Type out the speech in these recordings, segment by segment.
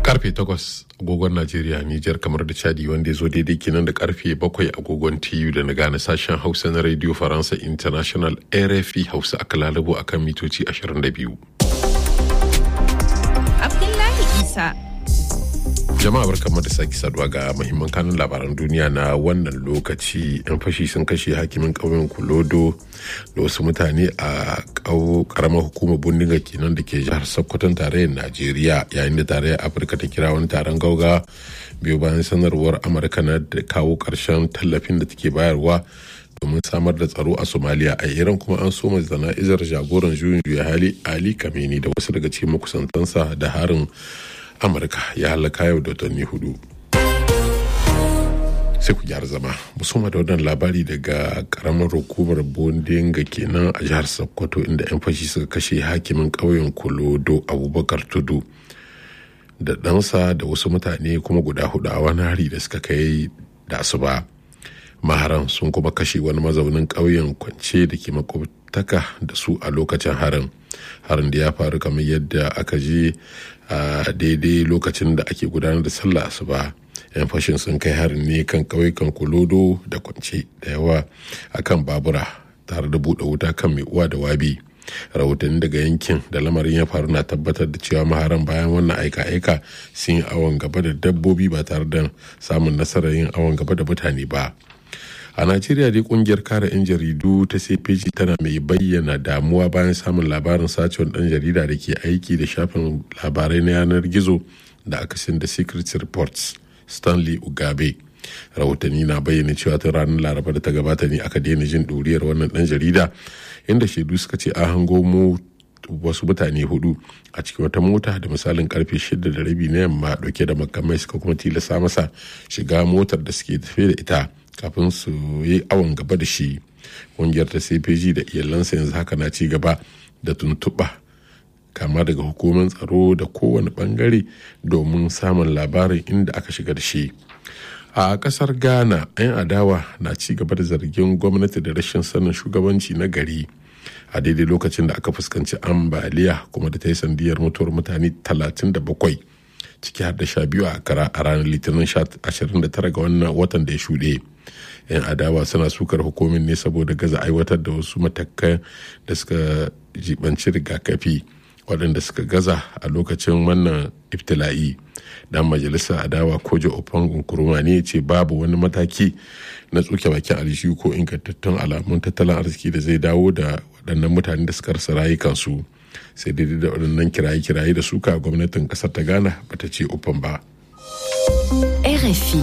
karfe 8 agogon najeriya nijar kamar da chadi wanda ya zo daidai kenan da karfe 7 agogon tu da na gane sashen hausa na radio faransa international rfi hausa aka lalabo akan mitoci 22 abdullahi isa jama'a barkamu da sake saduwa ga muhimman kanun labaran duniya na wannan lokaci yan fashi sun kashe hakimin ƙauyen kulodo da wasu mutane a karamar hukumar bindiga kenan da ke jihar sokoton tarayyar najeriya yayin da tarayyar afirka ta kira wani taron gauga biyu bayan sanarwar amurka na da kawo ƙarshen tallafin da take bayarwa domin samar da tsaro a somaliya a iran kuma an soma zana'izar jagoran juyin juya hali ali kameni da wasu daga cikin makusantansa da harin amurka ya halaka yau da watanni hudu sai ku gyara zama musamman da wannan labari daga karamar hukumar bondinga kenan a jihar sokoto inda 'yan fashi suka kashe hakimin ƙauyen kolodo abubakar tudu da ɗansa da wasu mutane kuma guda hudu a wani hari da suka kai da asuba maharan sun kuma kashe wani mazaunin ƙauyen kwance da ke makwabtaka da su a lokacin harin harin da ya faru kamar yadda aka je a daidai lokacin da ake gudanar da sallah asuba yan fashin sun kai harin ne kan ƙauyukan kulodo da kwance da yawa akan babura tare da buɗe wuta kan mai uwa da wabi rahotanni daga yankin da lamarin ya faru na tabbatar da cewa maharan bayan wannan aika-aika sun yi awon gaba da dabbobi ba tare da samun nasarar yin awon gaba da mutane ba a najeriya dai kungiyar kare 'yan jaridu ta cpg tana mai bayyana damuwa bayan samun labarin sacewar dan jarida da ke aiki da shafin labarai na yanar gizo da aka da secret reports stanley ugabe rahotanni na bayyana cewa tun ranar laraba da ta gabata ne aka daina jin ɗuriyar wannan dan jarida inda shaidu suka ce an hango mu wasu mutane hudu a cikin wata mota da misalin karfe shida da rabi na yamma dauke da makamai suka kuma tilasta masa shiga motar da suke tafe da ita kafin su yi awon gaba da shi ƙungiyar ta cpg da iyalansa yanzu haka na ci gaba da tuntuɓa kama daga hukumar tsaro da kowane bangare domin samun labarin inda aka shiga da shi a kasar ghana 'yan adawa na ci gaba da zargin gwamnati da rashin sanin shugabanci na gari a daidai lokacin da aka fuskanci ambaliya kuma da ta yi sandiyar mutuwar mutane 37 ciki har da sha biyu a kara a ranar litinin 29 ga wannan watan da ya shuɗe yan adawa suna sukar hukumin ne saboda gaza aiwatar da wasu matakan da suka jibanci rigakafi waɗanda suka gaza a lokacin wannan iftila'i dan majalisa adawa kojo opangun kuruma ne ce babu wani mataki na tsuke bakin aljihu ko ingantattun alamun tattalin arziki da zai dawo da waɗannan mutane da suka rasa rayukansu sai daidai da waɗannan kiraye-kiraye da suka gwamnatin ƙasar ta ghana bata ce ufan ba RFI.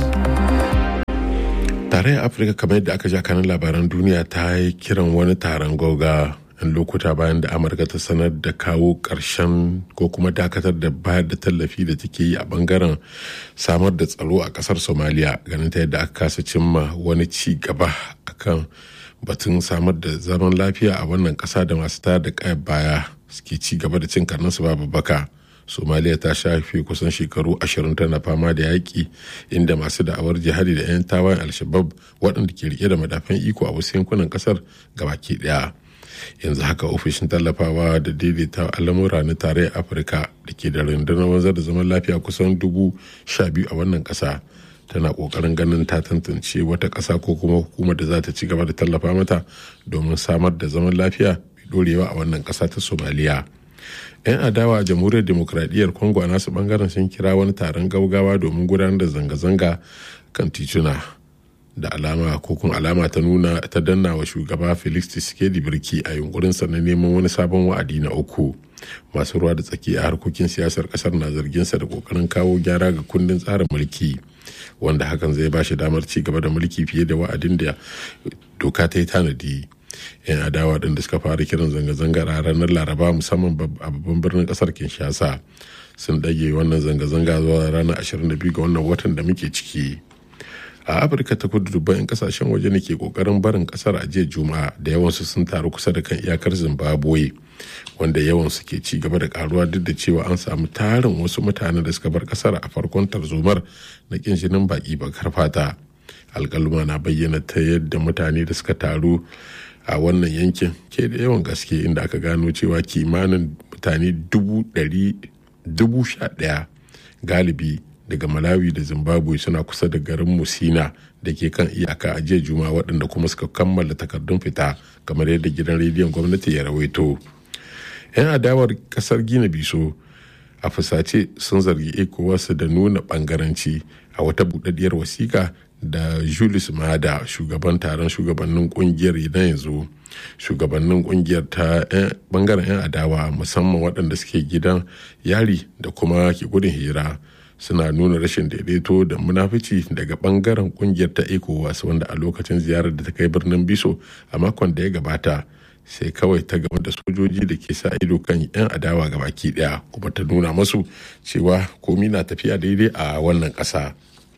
tarayyar afirka kamar yadda aka ja kanin labaran duniya ta yi kiran wani taron gauga yan lokuta bayan da amurka ta sanar da kawo ƙarshen ko kuma dakatar da bayar da tallafi da take yi a bangaren samar da tsaro a ƙasar somaliya ganin ta yadda aka kasa cimma wani ci gaba akan batun samar da zaman lafiya a wannan ƙasa da masu tayar da kayan baya suke ci gaba da cin karninsu babu baka somaliya ta shafe kusan shekaru ashirin tana fama da yaƙi inda masu da'awar jihadi da 'yan tawayen alshabab waɗanda ke rike da madafan iko a wasu yankunan ƙasar gabaki ɗaya yanzu haka ofishin tallafawa da daidaita al'amura na tarayyar afirka da ke da rundunar wanzar da zaman lafiya kusan dubu sha biyu a wannan ƙasa tana ƙoƙarin ganin ta tantance wata ƙasa ko kuma hukumar da za ta ci gaba da tallafa mata domin samar da zaman lafiya mai dorewa a wannan ƙasa ta somaliya 'yan adawa a jamhuriyar demokradiyyar congo a nasu bangaren sun kira wani taron gaugawa domin gudanar da zanga-zanga kan tituna da alama ko kun alama ta nuna ta danna wa shugaba felix tshisekedi birki a yunkurinsa na neman wani sabon wa'adi na uku masu ruwa da tsaki a harkokin siyasar kasar na zarginsa da kokarin kawo gyara ga kundin tsarin mulki wanda hakan zai ba shi damar ci gaba da mulki fiye da wa'adin da doka ta yi tanadi yan adawa ɗin da suka fara kiran zanga-zangar a ranar laraba musamman a babban birnin ƙasar kinshasa sun ɗage wannan zanga-zanga zuwa ranar 22 ga wannan watan da muke ciki a afirka ta kudu dubban 'yan kasashen waje ne ke kokarin barin kasar a jiya juma'a da yawansu sun taru kusa da kan iyakar zimbabwe wanda yawansu ke ci gaba da karuwa duk da cewa an samu tarin wasu mutane da suka bar kasar a farkon tarzomar na kin jinin baki bakar fata alkaluma na bayyana ta yadda mutane da suka taru a wannan yankin ke da yawan gaske inda aka gano cewa kimanin mutane dubu sha ɗaya galibi daga malawi da zimbabwe suna kusa da garin musina da ke kan iyaka a jiya juma waɗanda kuma suka kammala takardun fita kamar yadda gidan rediyon gwamnati ya rawaito 'yan adawar kasar gina biso a fusace sun zargi ecowas da nuna bangaranci a wata budaddiyar wasiƙa da julius mada shugaban taron shugabannin kungiyar na yanzu shugabannin kungiyar ta bangaren 'yan adawa musamman waɗanda suke gidan yari da kuma ke gudun hijira suna nuna rashin daidaito da munafici daga bangaren kungiyar ta ecowas wanda a lokacin ziyarar da ta kai birnin biso a makon da ya gabata sai kawai ta gama da sojoji da ke sa ido kan 'yan adawa ga baki daya kuma ta nuna masu cewa komi na tafiya daidai a wannan ƙasa.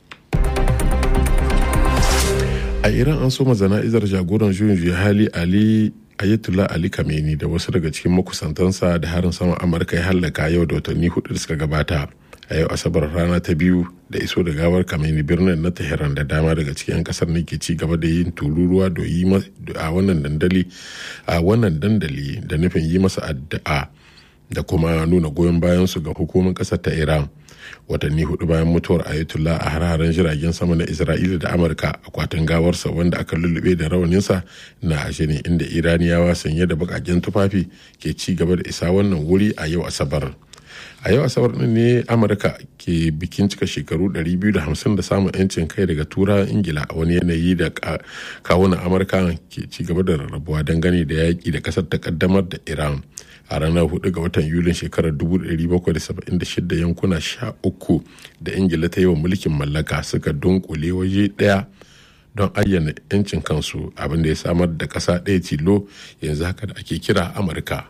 a iran an soma zana'izar jagoran juyin juya hali ali ayatollah ali kameni da wasu daga cikin makusantansa da harin saman amurka ya hallaka yau da watanni hudu da suka gabata a yau asabar rana ta biyu da iso da gawar kameni birnin na tehran da dama daga cikin kasar ne ke ci gaba da yin tururuwa da yi a wannan dandali a wannan dandali da nufin yi masa addu'a da kuma nuna goyon bayan su ga hukumar kasar ta iran watanni hudu bayan mutuwar ayatollah a har-haren jiragen sama na isra'ila da amurka akwatin gawarsa wanda aka lullube da rawaninsa na ashe ne inda iraniyawa sanye da bakaken tufafi ke ci gaba da isa wannan wuri a yau asabar a yau asabar din ne amurka ke bikin cika shekaru 250 da samun yancin kai daga tura ingila a wani yanayi da kawunan amurka ke ci gaba da rarrabuwa dangane da yaƙi da ƙasar ta kaddamar da iran a ranar 4 ga watan yulin shekarar 1776 yankuna 13 da ingila ta yi wa mulkin mallaka suka dunkule waje ɗaya don ayyana 'yancin kansu abinda ya samar da ƙasa ɗaya tilo yanzu haka da ake kira amurka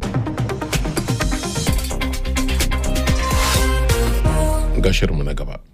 gashinmu na gaba